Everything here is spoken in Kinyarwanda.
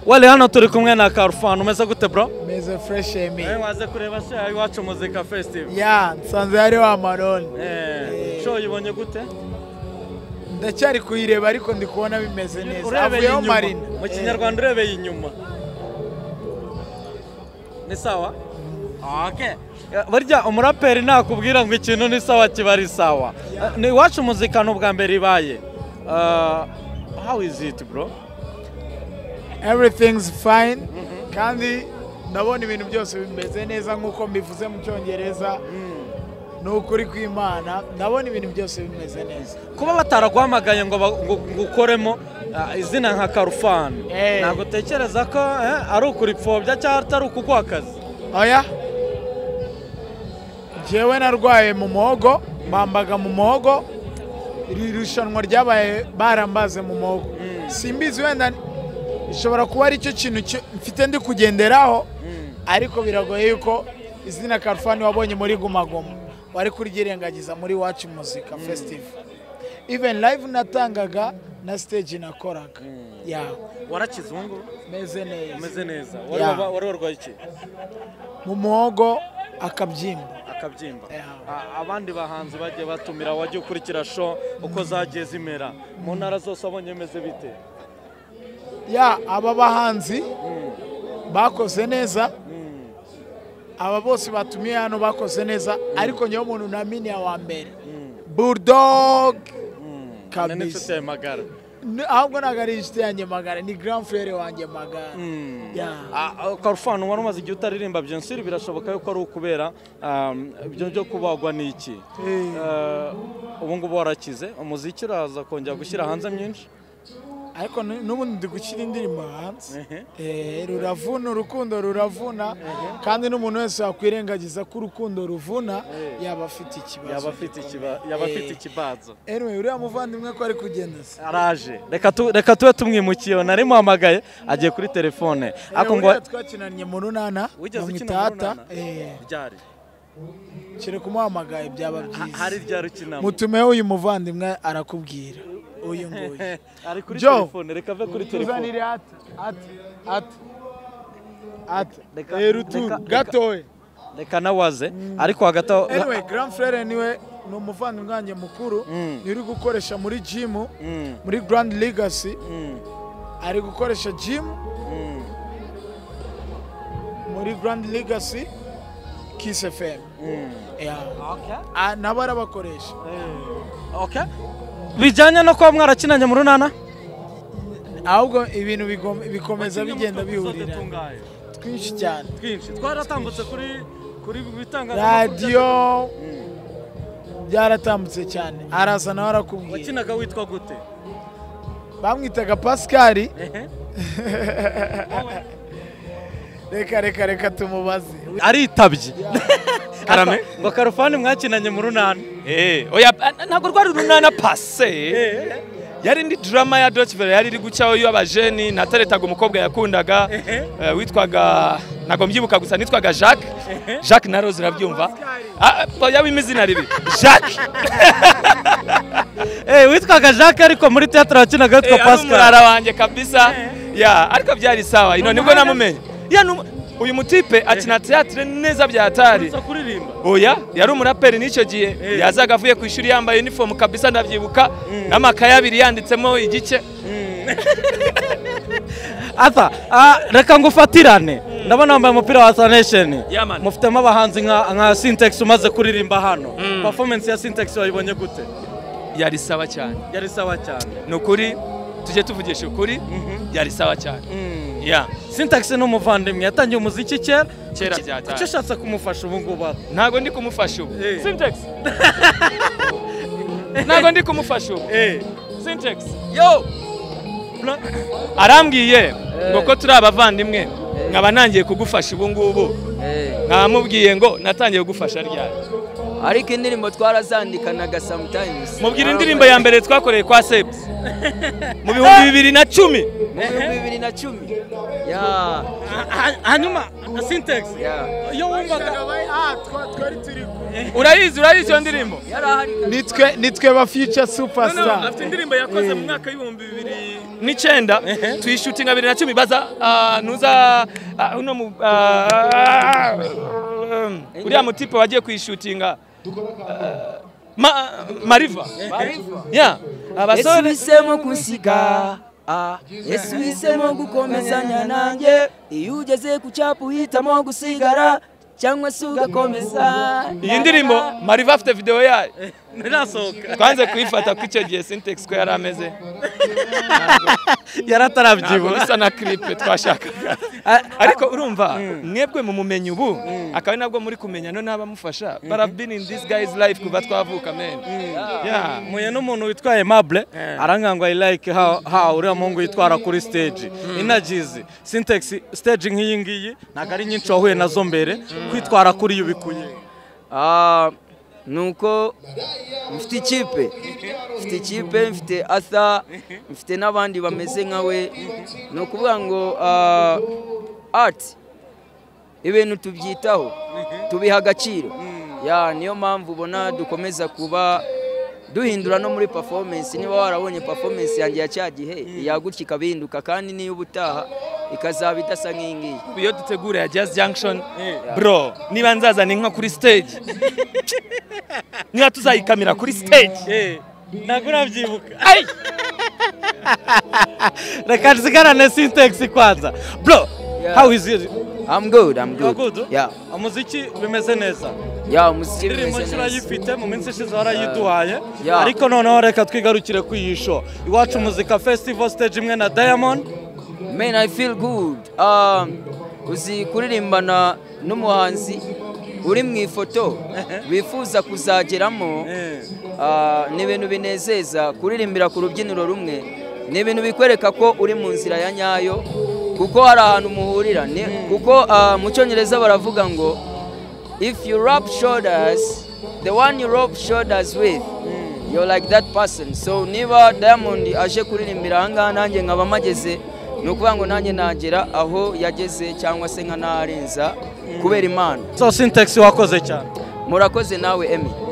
wari hano turi kumwe na karufani umeze gute bro meze fresh emi Eh, waze kureba sha iwacu muzika festival ya nsanze hari wa maroni Eh, Eh. sho uyibonye gute ndacyari kuyireba ariko ndi kubona bimeze neza urebeye avuyeho inyuma marina mu Eh, kinyarwanda urebeye inyuma ni sawa okay burya umuraperi nakubwira ngo ikintu ni sawa kiba ari sawa Eh, ni iwacu muzika ni ubwa mbere ibaye Ah, how is it bro everything's fine kandi ndabona ibintu byose bimeze neza nk'uko mbivuze mu cyongereza ni ukuri kw'imana ndabona ibintu byose bimeze neza kuba bataraguhamagaye ngo ba- ngo- ngo ukoremo ah, izina nka karufani Eh. ntabwo utekereza ko eh, ari ukuripfobya cyangwa atari ukuguha akazi oya njyewe narwaye mu muhogo bambaga mu muhogo iri rushanwa ryabaye barambaze mu muhogo simbizi wenda ishobora kuba ari cyo kintu cyo- mfite ndi kugenderaho ariko biragoye yuko izina karufani wabonye muri gumagoma wari kuryirengagiza muri wacu muzika fesitivu even live natangaga na stage nakoraga yawe warakizungu meze neza umeze neza Ya. wari waba- wari warwaye iki mu muhogo akabyimba akabyimba Ya. A- abandi bahanzi bagiye batumira wajya ukurikira sho uko zagiye zimera mu ntara zose abonye meze bite ya aba bahanzi bakoze neza aba bose batumiye hano bakoze neza ariko niyo muntu naminiye wa mbere bulldog Ni n'inshuti kabisa yawe magara N- ahubwo ntabwo ari inshuti yanjye magara ni grand frere wanjye magara Ya. Ah, ah, karufani wari umaze igihe utaririmba byonsiri birashoboka yuko ari ukubera um, ibyo byo kubagwa ni iki Eh. Eh, ubu ngubu warakize umuziki uraza kongera gushyira hanze myinshi ariko n- n'ubundi ndi gushyira indirimbo hanze Eh, ruravuna urukundo ruravuna kandi n'umuntu wese wakwirengagiza ko urukundo ruvuna yaba afite ikibazo yaba afite ikiba- yaba afite ikibazo anyway uriya muvandimwe ko ari kugenda se araje reka tu- reka tube tumwimukiyeho nari muhamagaye agiye kuri telefone ariko ngo uriya twakinanye mu runana wigeze mu ukina mitata mu runana? ryari kire kumuhamagaye byaba Ha- byiza hari ryari ukinamo mutumeho uyu muvandimwe arakubwira uyu nguyu ari kuri Joe. telefone reka ave kuri telefone tuzanire ati ati ati ati Reka- Eh, ruturu reka- gatoya reka nawe aze ariko hagati aho anyway grand frere niwe ni umuvandimwe wanjye mukuru niwe uri gukoresha muri jimu Mm, muri grand legacy mm, ari gukoresha jimu mm. muri grand legacy kiss fm yeah. Okay. Ah, nabo arabakoresha Okay. bijyanye no kuba mwarakinanye mu runana ahubwo ibintu bigom- bikomeza bigenda bihurira twinshi cyane twinshi twaratambutse kuri kuri bitangazamakuru radiyo byaratambutse cyane araza nawe arakubwira wakinaga witwa gute bamwitaga pasikari Ehe. reka reka reka tumubaze aritabye karame ngo karufani mwakinanye mu runana Eh, oya a- ntabwo rwari urunana pase yari indi drama ya Deutsche Welle yari iri gucaho y'abajeni nateretaga umukobwa yakundaga eh, witwaga ntabwo mbyibuka gusa nitwaga Jacques Jacques na Rose urabyumva Ah, oya wima izina ribi Jacques Eh, witwaga jacques ariko muri teatara wakinaga witwa Eh, ari pascal umurara wanjye kabisa ya ariko byari sawa ino nibwo namumenye Ya, ni umu- uyu mutipe akina teatre neza byatari Uza kuririmba oya yari umuraperi n'icyo gihe yazaga avuye ku ishuri yambaye uniform kabisa ndabyibuka n'amakaye abiri yanditsemo igice ata ah, reka ngufatirane ndabona wambaye umupira wa sanesheni Yeah, man. mufitemo abahanzi nka nka sintex umaze kuririmba hano performance ya sintex wayibonye gute yari sawa cyane yari sawa cyane ni ukuri tujye tuvugisha ukuri yari sawa cyane ya sintex ni umuvandimwe yatangiye umuziki kera Kera Kuki- byataye. kuki ushatse kumufasha ubu ngubu ata? ntabwo ndi kumufasha ubu Eh. Syntax. ntabwo ndi kumufasha ubu Eh, Syntax. yo Bra- arambwiye ngo ko turi abavandimwe nkaba ntangiye kugufasha ubu ngubu nkamubwiye ngo natangiye kugufasha ryari ariko indirimbo twarazandikanaga sometimes mubwira indirimbo ya mbere twakoreye kwa sebs mu bihumbi bibiri na cumi mu bihumbi bibiri na cumi ya ha- ha- hanyuma sintex ya iyo wumvaga urayizi urayizi iyo ndirimbo yari ahari nitwe nitwe ba future superstar indirimbo yakoze mu mwaka w'ibihumbi bibiri n'icyenda tuyishutinga bibiri na cumi baza ah, nuza ah, uno mu ah, um, uriya mutipe wagiye kuyishutinga ah, ma, mariva Mariva. ya yesu abasore uhisemo kunsiga Ah, yesu uhisemo gukomezanya nanjye iyo ugeze ku cyapa uhitamo gusigara cyangwa se ugakomeza iyi ndirimbo mariva afite video yayo ntirasohoka twanze kuyifata ko icyo gihe sintex ko yari ameze ntabwo yarataravyibuka bisa na clip twashakaga ariko urumva mwebwe mu mumenyi ubu akaba ari nabwo muri kumenya no n'abamufasha but I've been in this guy's life kuva twavuka men yeah muye n'umuntu witwaye mable arangira ngo ayirayike ha uriya muhungu yitwara kuri stage inagize sintex stage nk'iyi ngiyi ntabwo ari nyinshi wahuye nazo mbere kwitwara kuri yo bikuye Ah, nuko mfite ikipe mfite ikipe mfite atha mfite n'abandi bameze nka we ni ukuvuga ngo ah, art ibintu tubyitaho tubiha agaciro ya niyo mpamvu ubona dukomeza kuba duhindura no muri performance niba warabonye performance yanjye ya cya gihe yagutya ikabihinduka kandi niyo ubutaha ikazaba idasa nk'iyi ngiyi iyo dutegura ya jazz junction bro niba nzazana inka kuri stage niba tuzayikamira kuri stage ntabwo urabyibuka Ai! reka nsigarane sintex kwanza bro Yeah. how is it I'm good, I'm You are good. good? Yeah. umuziki bimeze neza Yeah, umuziki indirimbo umeze nshya neza. urayifite mu minsi ishize warayiduhaye Yeah. ariko noneho reka twigarukire kuri iyi sho iwacu muzika festival stage imwe na diamond Man, I feel good. Um, uzi kuririmbana n'umuhanzi uri mu ifoto wifuza kuzageramo Eh. ah, ni ibintu binezeza kuririmbira ku rubyiniro rumwe ni ibintu bikwereka ko uri mu nzira ya nyayo kuko hari ahantu muhurira Ni- kuko ah, mu cyongereza baravuga ngo if you rub shoulders the one you rub shoulders with you're like that person so niba diamond aje kuririmbira ahangaha nanjye nkaba mpageze ni ukuvuga ngo nanjye nagera aho yageze cyangwa se nkanarenza kubera imana so sintex wakoze cyane murakoze nawe emi